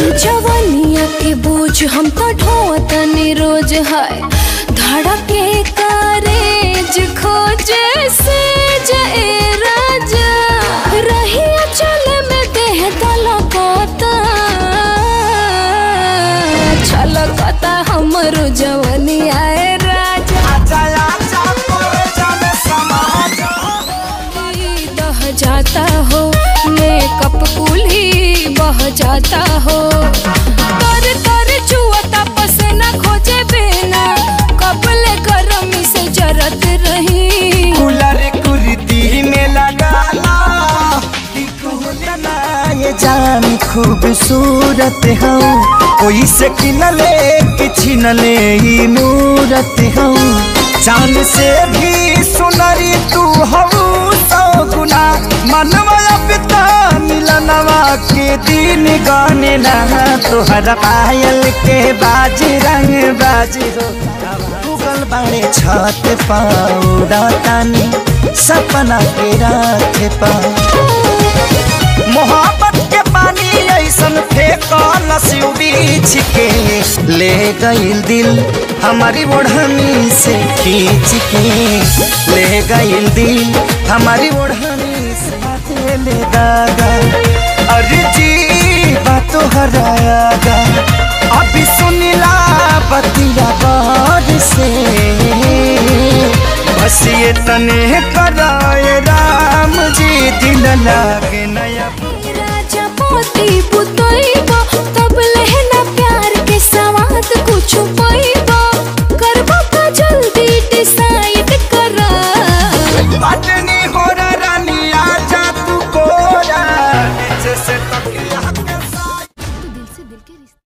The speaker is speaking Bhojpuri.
जवनिया के बोझ हम तो ढोतनी रोज है धड़के कारेज खोजे से जे राजा रही चल में देह तलकता छलकता हमरो जवनिया ए राजा आजा आजा तोरे जाने समाज दह जाता हो मेकअप कुली बह जाता हो तर तर चुअता पसीना खोजे बिना कपले गरमी से जरत रही कूलर कुर्ती में लगाना कि कहना ये जान खूबसूरत हूँ कोई से किनले कि छिनले ही मूरत हूँ चांद से भी सुनरी तू हूँ सौ गुना मनवा पिता मिलनवा के दिन गाने लगा तोहरा पायल के बाजी रंग बाजी हो गूगल बाड़े छत पाउडा तानी सपना के रात पाऊ मोहब्बत के पानी ऐसन फेंको नसीब बीच के ले गईल दिल हमारी ओढ़नी से खींच के ले गईल दिल हमारी ओढ़नी से हाथे ले दागा अरे जी बातो हरायागा अभी सुनिला बतिया बार से बस ये तने कराए राम जी दिल लागे नया राजा पोती पुतोइबो तब लहना प्यार के सवाद कुछ पाइबो करबो का जल्दी डिसाइड करा बटनी हो रानी आजा तू कोरा नीचे से तकिया के साथ तो दिल से दिल के रिश्ते